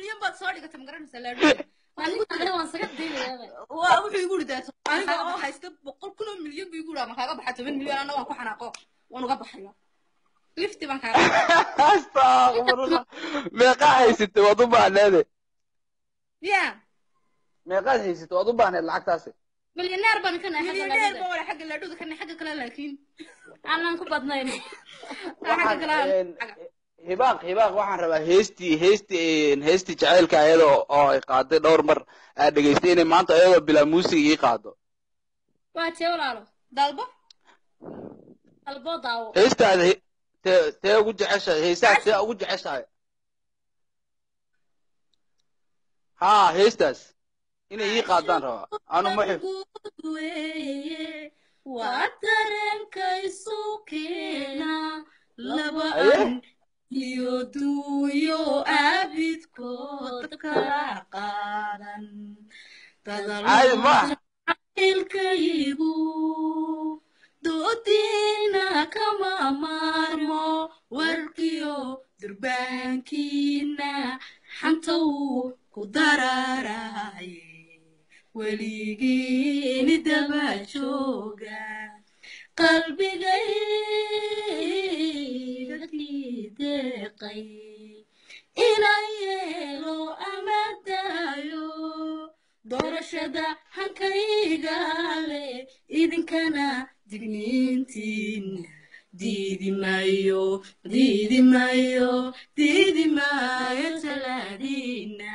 milyan baad soo dhigatay magaranaysa laadhuga aniga waan saga daynayaaba waa wuxuu igu yidhi daato aniga oo haysta boqol kun oo milyan buu igu yidhi ama kaaga baxa toban milyan anna waan ku xanaaqo waan uga baxaya lifti baan kaaga astaqfirullah meeqaa haysatay waad u baahneede ya meeqaad haysatay waad u baahneed lacagtaasi milyaneer baan ka nahay milyaneer baa wala xagga laadhuga kana xagga kale laakiin aanan ku badnayn xagga kale Waxaan, een, hibaaq hibaaq waxaan rabaa heestii heestii een, heestii jacaylka ayada oo ay qaaday dhowr mar aad dhegaystay inay maanta ayadoo bilaa muusig ii qaado waa tee walaalo dalbo alboo daawo heestaada he- tee tee ugu jeceshahay heestaas tee ugu jeceshahay haa heestaas inay ii qaadaan rabaa anu ma xif weeye waa dareenkaysu keena laba Aye. an iyo duuyo aabidkood kala qaadan caadi ma ilkaygu doodiina kama maarmo warkiyo durbaankiina xantow ku dararaye weligiini daba jooga qalbigayga kii deeqay inaan yeelo ama daayo doorashada hankayga leh idinkana digniintiin diidi maayo diidi maayo diidi maayo talaadiina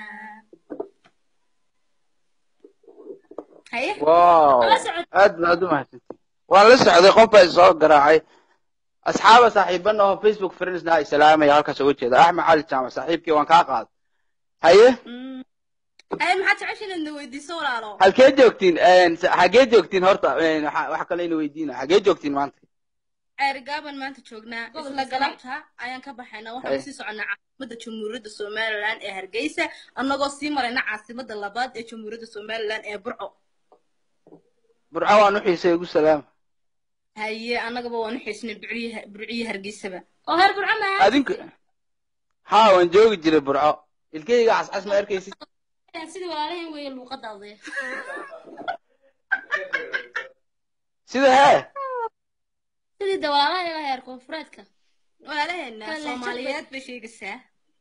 haye wow Kala socod. aad baad u mahadsantihin waan la socday qof baa soo garaacay asxaaba saaxiibana oo facebook friendsna ay salaamaya halkaas uga jeeda axmed cali jaamac saaxiibkii waan kaa qaaday haye Mm. haye maxaad jecesha inaad na weydiiso walaalo halkee joogtiin Een, s- xagee joogtiin horta Een, waxa waxa kale ina weydiina xagee joogtiin maanta ceerigaabaan maanta joognaa Gobolka isla Sanaag. galabta ayaan ka baxaynaa waxaan Haye. kusii soconaa caasimada jamhuuriyadda somalilan ee hargeysa annagoo sii marayna caasimada labaad ee jamhuuriyadda somalilan ee burco burco waan u xiisay ugu salaama haye annagaba waan u xiisnay burciyi burciyi hargeysaba oo heer burco maaha adinku haa waan joogi jiray burco ilkeyga cascas ma arkaysid sidii walaalahan weeye luuqadaade sida hee sidii de walaalaha iyaga heer koonfureedka walaalaheena Kale soomaaliyeed bay sheegaysaa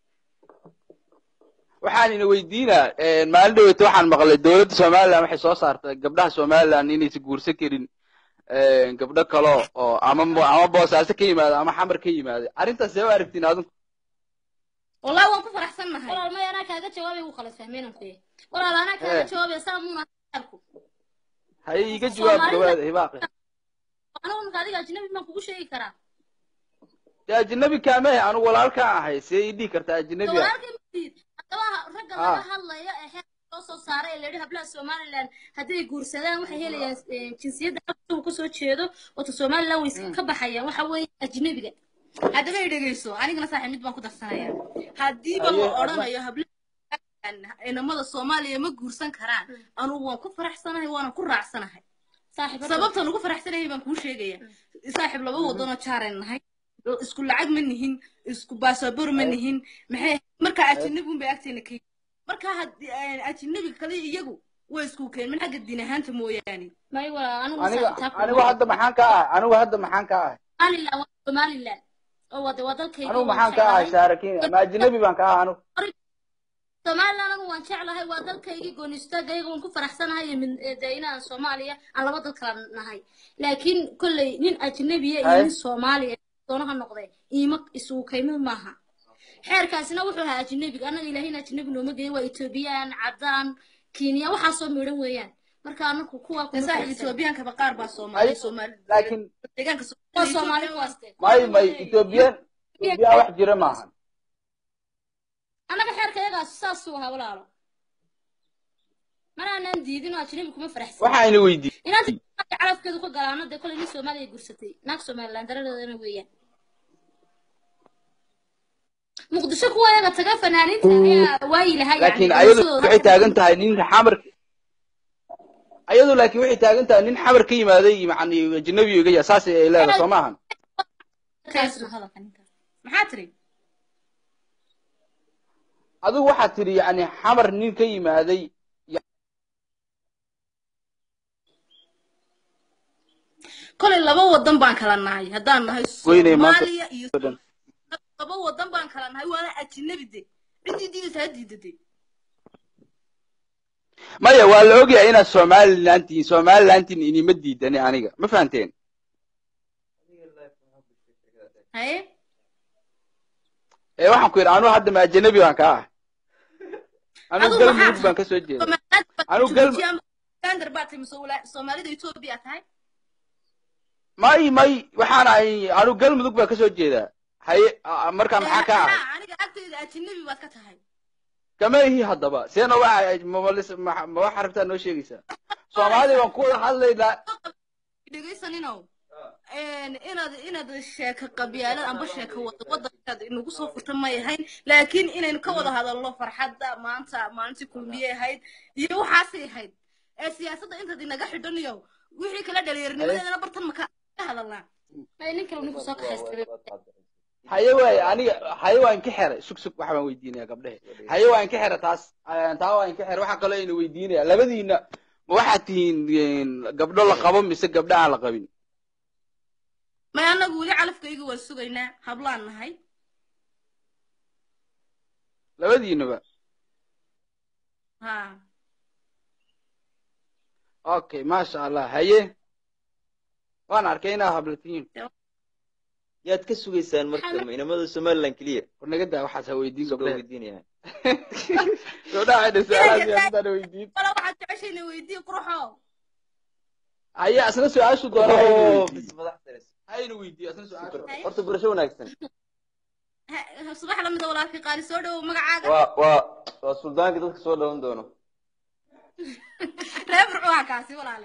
waxaan ina weydiinaa Een, maalin dhaweyta waxaan maqlay dowladda somaliland waxay soo saartay gabdhaha somaliland inaysan guursan karin Een, gabdho kale oo ama mo- ama boosaaso ka yimaada ama xamar ka yimaada arrintaas see u aragtiin adinku wallahi waan ku faraxsannahay walaal maya anaa kaaga jawaabay wuu kala fahmeenan kuye walaal anaa kaaga Eh. jawaabay saa muuna heerku haye iga jawaab Soomaalida- dhawaada hibaaqe anigu marka adiga ajnabi maan kugu sheegi karaa dee ajnabi kaameh anigu walaalkaan ahay see ii dhihi kartaa ajnabi ah walaalkay madiid haddaba ragga Ah. laga hadlaya ee heerka loo soo saaray ee layidhi hablaha somaliland hadday guursadaan waxay helayaan eh, jinsiyadda halka uu kasoo jeedo wata somaliland way iska ka baxayaan waxa weeye ajnabiga haddaba i dhegeyso anigana saaxiib mid baan ku darsanaya haddiiba Haye, la odhanayo hablaha inamada soomaaliya ma guursan karaan anugu waan ku faraxsanahay waanan ku raacsanahay saaxiib sababtan ugu faraxsanahay baan kuu sheegaya saaxiib laba wadanoo jaaran nahay isku lacag ma nihin isku baasaboor ma nihin maxay marka ajinabigun bay agteena ka marka haddii ajinabiga kale iyagu way isku keen min xagga diin ahaanta mooyaane may walaal anigu aniga saaxiibtaa anigu hadda maxaan ka ahay anigu hadda maxaan ka ahay somaliland waa somaliland oo wada waa dalkayga anigu waan maxaan ka ahay jeclahay. saarakiin ama ajnabi baan ka ahay anigu somaliland anigu waan jeclahay waa dalkaygii goonistaagayga waan ku faraxsanahay iyo mid- ee, dee inaan soomaaliya aan laba dal kala nahay laakiin kolley nin ajnabiya iyo Haye. nin soomaaliya doonaha noqdee iima isugu kaymid maaha xeerkaasina wuxuu ahaa ajnabiga annaga ilaahina ajnabi nooma geeyo waa etoobiyaan caddaan kenya waxaasoo midhan weeyaan marka anaku kuwaa kuma saaxiib faraxsan. etoobiyaanka qaar baa soomaali Ay, soomaali laakiin deegaanka waa soomaali kuwaaste may may ethoobiyan ethoobiya wax jira maahan annaga xeerka yagaas saasuu ahaa walaalo manaanan diidin oo ajnabi kuma faraxsan waxa ina weydiiyey inaanta calafkeedu ka galaano dee kolay nin soomaaliya guursatay naag somaliland daradeedana weeyaan muqdisho kuwa yaga taga fanaaniinta ayaa waayi lahaa laakiin ayadu waxay taagan tahay nin xamar ayadu laakiin waxay taagan tahay nin xamar ka yimaaday yani ajnabi iga yahay saas ay leedahay soo maahan maxaa tiri adigu waxaad tidhi yani xamar nin ka yimaaday kolay laba wadan baan kala nahay haddaan nahay Weynay maanta- soomaaliya iyo laba wadan baan kala nahay waana ajnabi de ciddii diidaysa ha diidade maya waa la ogyahay inaad somaliland tihiin somalilandtin inima diidani aniga ma fahanteen haye ee waxaan ku yidhi anugu hadda ma ajanabi baan ka ah anugu Adigu maxaa galmudug baan ka soo jeeda Anigu gal- gander baa tahay mise wala- soomaalida etoobiya tahay may may waxaan ahay anugu galmudug baan ka soo jeedaa haye a- markaa maxaa ka ahay Haa, aniga agtayda ajnabi baad ka tahay kama ihi haddaba seena waa ma- ma ma wax aragtaa noo sheegaysaa soomaalida baan ku wada hadlaynaa dhegaysaninow inaad inaad sheeko qabyaalad amba sheeko wada wadankaad inagu soo furta may ahayn laakiin inaynu ka wada hadalno farxadda maanta maalintii kulmiyey ahayd iyo waxaasay ahayd ee siyaasadda intaad inaga xidhanayo wixii kala dhalinyarnimadeedana bartan maka ka hadalnaa ay nin kale ninku soo kaxaystay haye waay aniga haye waan ka xeray sug sug waxa baan weydiinaya gabdhehe haye waan ka xeray taas Eh, taa waan ka xeray waxaa kaloo ina weydiinaya labadiina ma waxaad tihiin gabdho la qabo mise gabdho aan la qabin may anagu weli calafkayga waan sugaynaa hablaan nahay labadiinaba ha okay maasha allah haye waan arkay inaad habla tihiin yaad ka sugaysaan marka inamada somaliland keliya war naga daa waxaas ha weydiin soo gabdhehe weydiinaya gabdhaha waxay dhasay siyaasadaan weydiin wala waxaad jeceshayna weydii qurxo haye asna su-aashu doona ha ina Oh, weydiiyo. bis madax daris. ha ina weydiiyo asna su-aashu horta barasho wanaagsan Ha- subax lamida walaalkii qaali soo dhowow magacaaga waa waa waa suldaanka dadka soo dhawan doono reer burcuha kaasi walaale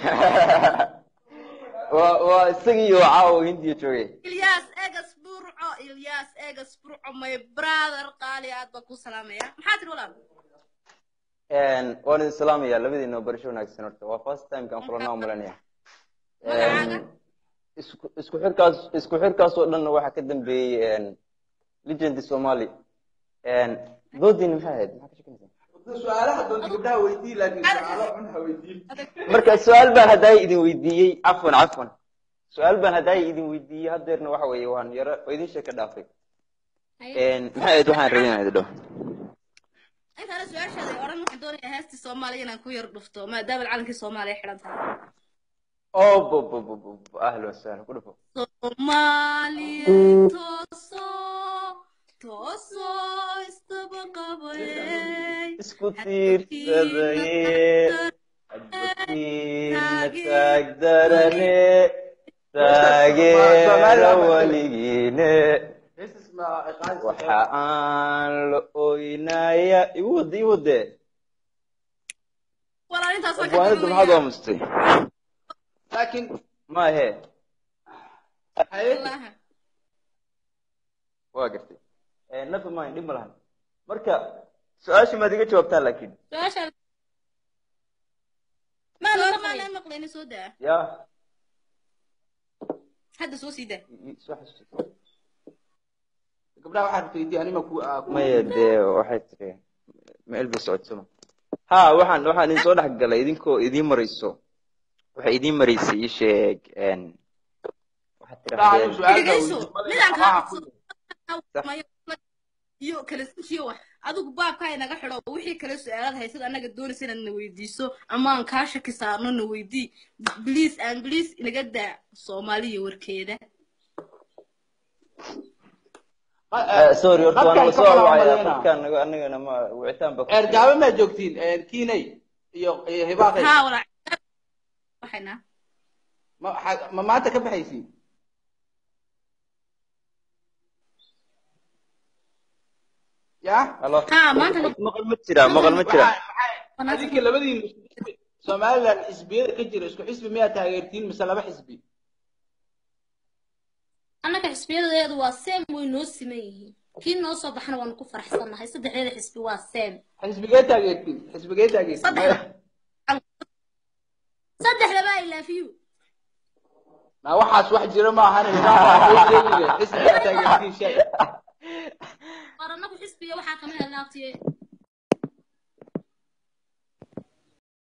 waa waa isagiiyo caawo hindiya joogay ilyas egas burco ilyas egas burco my brother qaali aad baan ku salaamaya maxaa tiri walaal waan idin salaamaya labadiina barasho wanaagsan horta waa first time kaan kulanaa malanaya Magacaaga? isku isku xirkaas isku xirkaas oo dhanna waxaa ka dambeeyey legend somali doodiina maxay ahayd maxaa ka shekanaysaa su-aalaha doonta gabdhaha weydiin laakiin su-aalo xun ha weydiin marka su-aal baan haddaay idin weydiiyey cafwan cafwan su-aal baan haddaay idin weydiiyey haddeerna waxa weeye waan yaro oo idin sheeka dhaafay maxay ahayd waxaan rabay inaan idin dhaho intaana su-aashaada oran waxaan doonayaa heestii soomaaliya inaan ku yar dhufto maadaama calankii soomaaliya xidhan tahay oh bo bo bo bo bo ahlan wasahlan ku dhufo soomaaliya tooso tooso istaba qabayey isku tiirsadaye adbakiina taagdarane taageera weligiine waxa aan la oynaya iwade iwade walaal intaas waa ka abwaanada maxaad duwaya aamustay laakiin ma ahe haye Wallaahi. waa gartay never mind dhib ma lahan marka su-aasha maad iga jawaabtaan laakiin su-aasha maana maana maqlayna soo daa ya hadda soo sii daa i- soo xasuusi gabdhaha waxaad rabta weydiin anima ku ah, ku- maya dee waxay tiri meel bay socodsama ha waxaan waxaan idin soo dhex galay idinkoo idiin marayso waxay idiin maraysay ii sheeg n waxaad gabdhaha anigu tidhahdeen su-aal baa dhegayso weydiin. midaan Waxaa kaa ku- iyo kala sujiyo wax adigu baabkaa inaga xidho wixii kale su-aalaad haysad annaga doonaysa inaad na weydiiso ama aan kaa shaki saarno na weydii bliis aan bliis inaga daa soomaaliya warkeeda Ma- Eh, eh, sorry horta dadkaan waan ka soo kala wacaya hadlayna. dadkaan naga anagana ma wicitaan ba eer gaabe maa joogtiin Eh, kiinay iyo iyo hibaaqay haa walaa waxayna ma xa- ma maanta ka baxaysiin ya halo haa maanta maqal ma jira maqal ma jira Waxaa- waxaa- adinka labadiin isku xisbi somaliland xisbiyada ka jira isku xisbi miyaa taageertiin mise laba xisbi annaga xisbiyadeedu waa seem way noo siman yihiin kii noo soo baxana waanu ku faraxsannahay saddexdeeda xisbi waa seem xisbigee taageertiin xisbigee taageertiin Saddex. saddexdaba i love you ma waxaas wax jira ma ahan hibaaqaa soo sheegaya xisbigaa taageertiin shay war anagu xisbiga waxaa kama helna abtiye